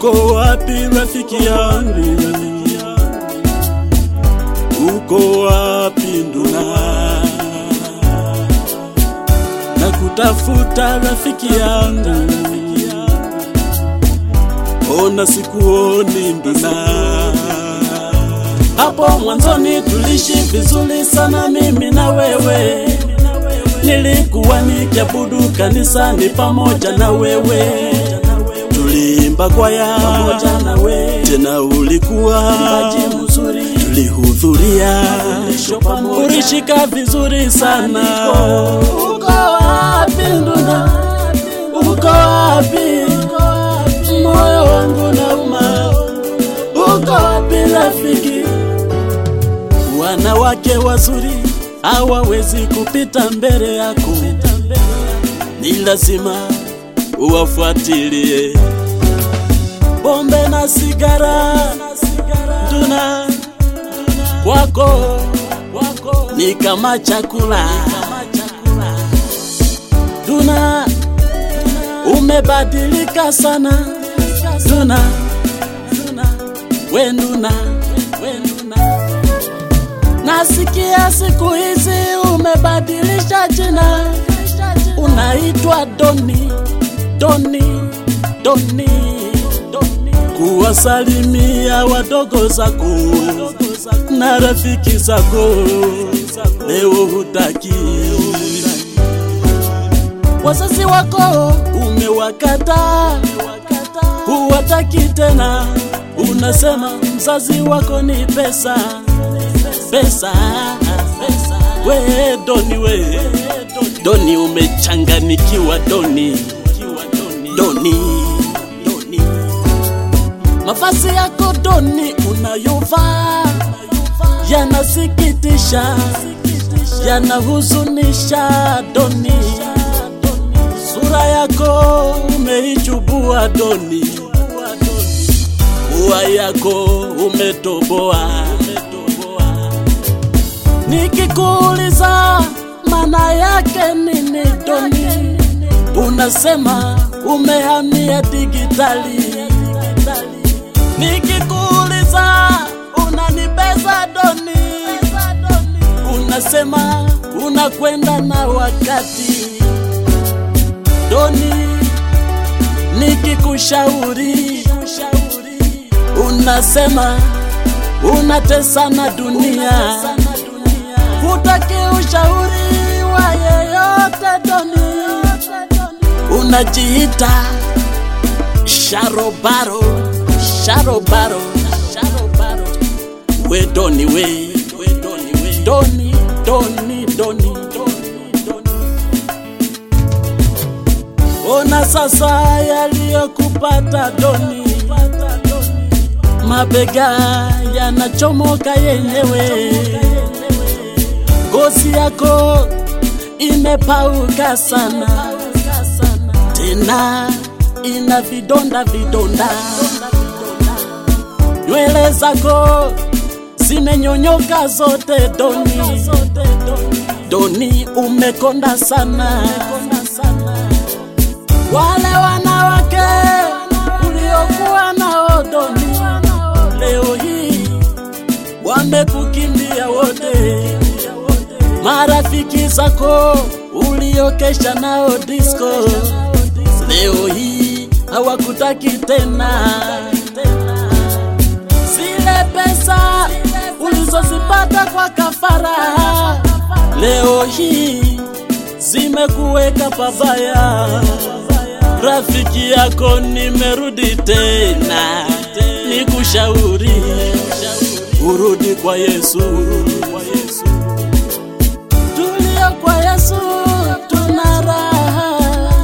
Uko wapi rafiki yangu? Uko wapi nduna? Na kutafuta rafiki yangu, ona sikuoni nduna. Hapo mwanzoni tulishi vizuri sana mimi na wewe, nilikuwa nikiabudu kanisani pamoja na wewe, tuliimba kwaya pamoja na wewe, tena ulikuwa mbaji mzuri, tulihudhuria ulishika vizuri sana. Uko wapi nduna? Uko wapi? Moyo wangu nauma. Uko wapi rafiki? Wanawake wazuri hawawezi kupita mbele yako, ni lazima uwafuatilie. Pombe na sigara nduna kwako ni kama chakula Duna, umebadilika sana Duna, we Duna, we Duna. Nasikia siku hizi umebadilisha jina, unaitwa Doni, Doni, Doni, kuwasalimia wadogo zako na rafiki zako, leo hutaki wazazi wako umewakata, huwataki tena, unasema mzazi wako ni pesa, pesa, we Doni, we Doni, umechanganikiwa Doni, Doni, Doni, mavazi yako Doni unayovaa yanasikitisha, yanahuzunisha Doni sura yako umeichubua Doni, pua yako umetoboa. Nikikuuliza maana yake nini Doni, unasema umehamia digitali. Nikikuuliza unanibeza Doni, unasema unakwenda na wakati Doni, nikikushauri unasema unatesa na dunia, hutaki ushauri wa yeyote Doni, unajiita sharobaro, sharobaro, sharobaro, we Doni, we, we Doni, we Doni, Doni, Doni, Doni, Doni. Ona sasa yaliyokupata Doni, mabega yanachomoka yenyewe, ngozi yako imepauka sana, tena ina vidonda vidonda, nywele zako zimenyonyoka zote Doni, Doni umekonda sana wale wanawake uliokuwa nao Doni, leo hii wamekukimbia wote. Marafiki zako uliokesha nao disco, leo hii hawakutaki tena. Zile pesa ulizozipata kwa kafara, leo hii zimekuweka pabaya. Rafiki yako nimerudi tena, nikushauri urudi kwa Yesu. Tulio kwa Yesu tuna raha,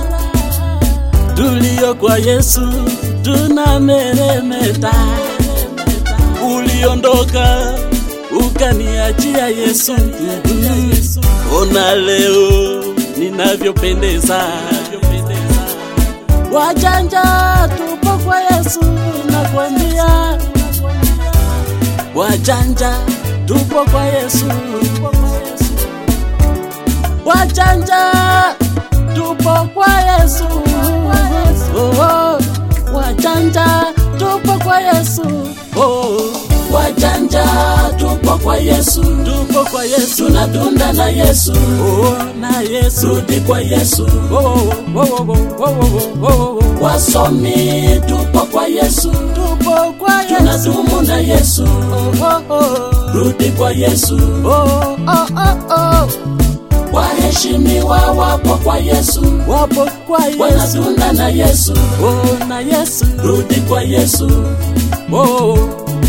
tulio kwa Yesu tuna meremeta. Uliondoka ukaniachia Yesu, ona leo ninavyopendeza. Wajanja tupo kwa Yesu, nakwambia wajanja tupo kwa Yesu, wajanja tupo kwa Yesu, oh, oh, wajanja kwa Yesu. Oh, wajanja tupo kwa Yesu, tupo kwa Yesu. tunatunda na Yesu, Oh, na Yesu. rudi kwa Yesu. Oh, oh, oh, oh, oh, oh, oh, oh, oh. Wasomi tupo kwa Yesu, Tupo kwa Yesu. tunadumu na Yesu, Oh, oh, oh. rudi kwa Yesu. Oh, oh, oh, oh. Waheshimiwa wapo kwa Yesu, Wapo kwa Yesu. wanatunda na Yesu, Oh, na Yesu. rudi kwa Yesu. Oh,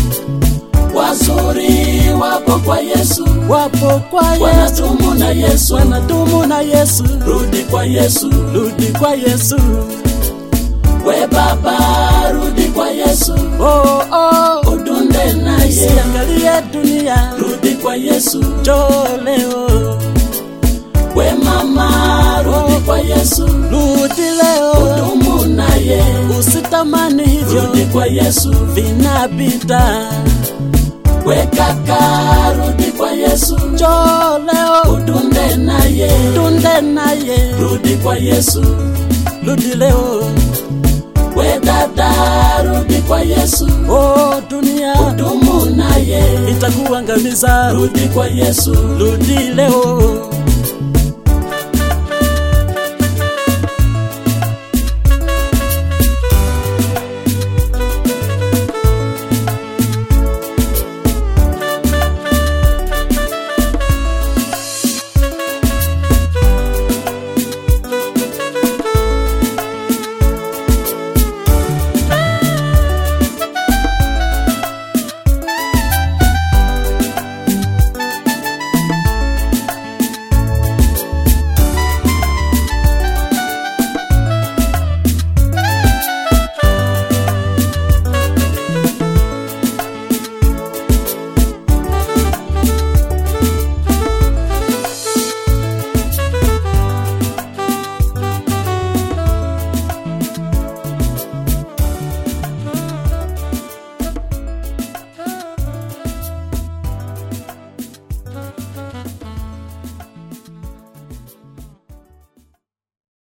Wazuri wapo kwa Yesu, wapo kwa Yesu. wanadumu na Yesu, Wanadumu na Yesu. rudi kwa Yesu. Rudi kwa Yesu. We Baba, rudi kwa Yesu, Oh, oh. udunde naye, Siangalie dunia. rudi kwa Yesu. Njoo leo. We mama, rudi kwa Yesu, Rudi leo. dumu naye, Usitamani hivyo. rudi kwa Yesu. Vinapita. We kaka, rudi kwa Yesu, Njoo leo. udunde naye, Tunde naye. rudi kwa Yesu. Rudi leo. We dada, rudi kwa Yesu, Oh, dunia dumu naye, itakuangamiza. rudi kwa Yesu. Rudi leo.